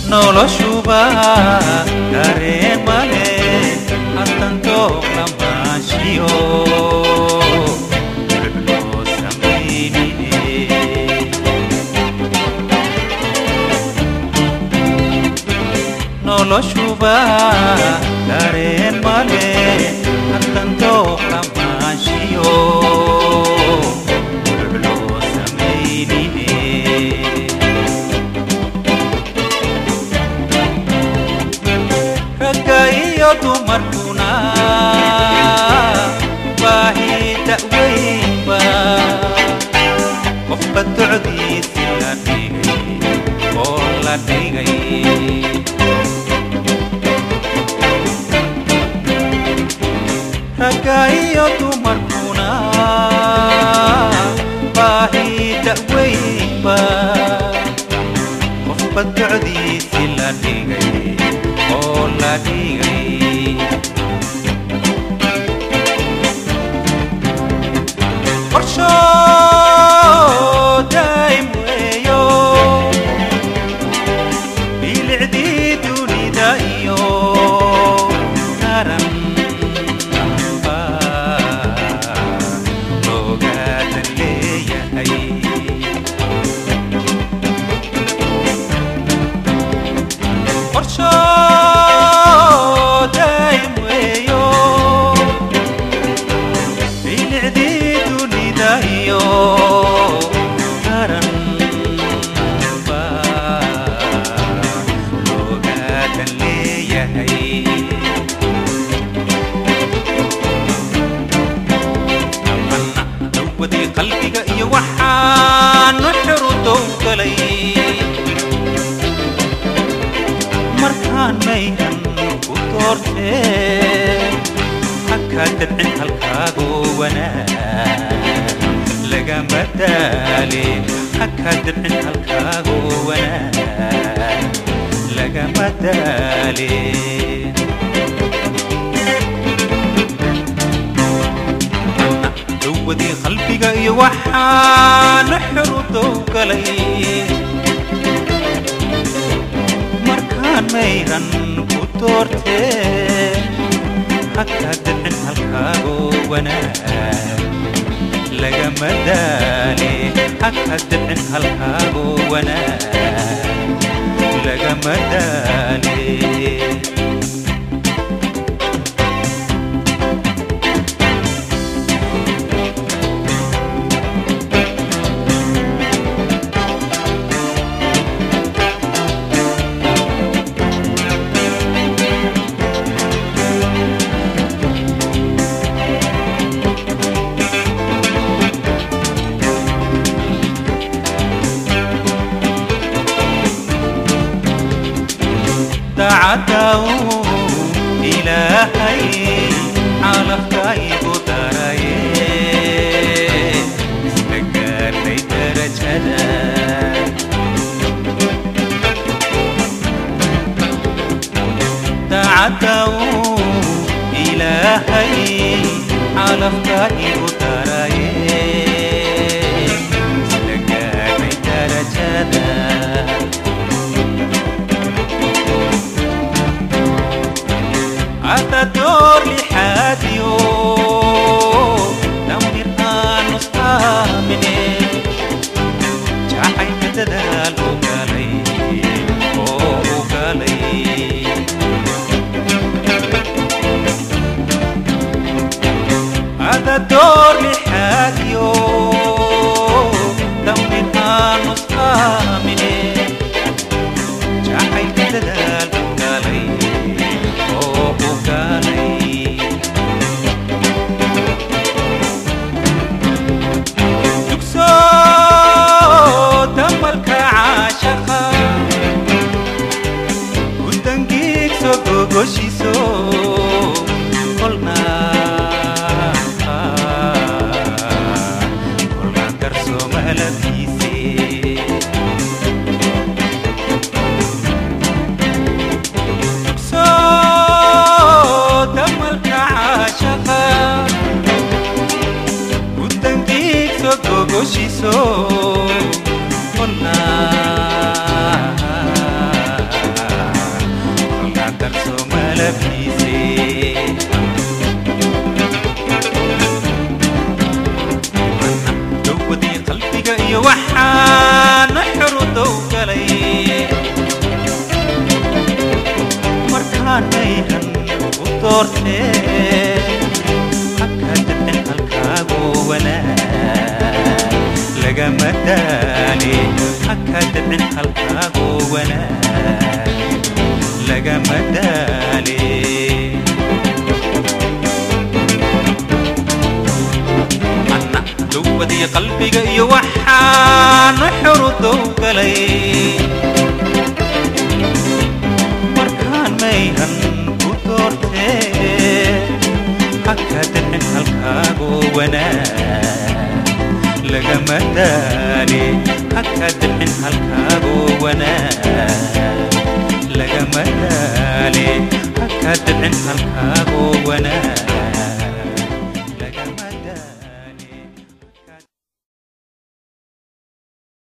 noloshuba dareen male haddantooq lamaashiyo loo samaynine noloshuba dareen male haddantooq lamaashiyo loo samaynine ragga iyo dumarkuna baahi da'weynba qofba docdiisi la dhigay oo la dhigay ragga iyo dumarkuna baahi da'weynba qofba docdiisi la dhigay oo la dhigay qorsho daa'im weeyo bilicdii dunida iyo taran baa loogadan leeyahay qorsho daa'im weeyo bilicdii dunida iyo taran baa loogadan leeyahay amanna dawadii qalbiga iyo waxaanu xiru dowgalay markaan mayran ku doortee haka dabcin halkaagoo wanaag lagama daale haka dabcin halkaagoo wanaag lagama daale dawadii qalbiga iyo waxaanu xiru dowgalay markaan mayran ku doortee haka dabcin halkaagoo wanaag lagama daale haka dabcin halkaagoo wanaag lagama daale dacadaw ilaahay calafkaygu daraye isla gaarnay darajada dacadaw ilaahay calafkaygu daraye isla gaarnay darajada هذا دور لحاديو دمر آن مستامني جاحي متدال وقالي وقالي هذا دور لحاديو دمر آن مستامني جاحي متدال وقالي وقالي تكسو دمالك عاشقا ودنجيك سو غوشيسو قلنا قلنا درسو مهلبيسي دمالك عاشقا ودنجيك سو غوشيسو قلنا doortee haka dadin halkaagu wanaag lagama daali haka dadin halkaagu wanaag lagama daali anna duwadii qalbiga iyo waxaanu xurudow galay markaan mayhan ku doortee haka dadin halkaagu wanaag lagama daali haka dadin halkaagu wanaag lagama daali haka dadin halkaagu wanaag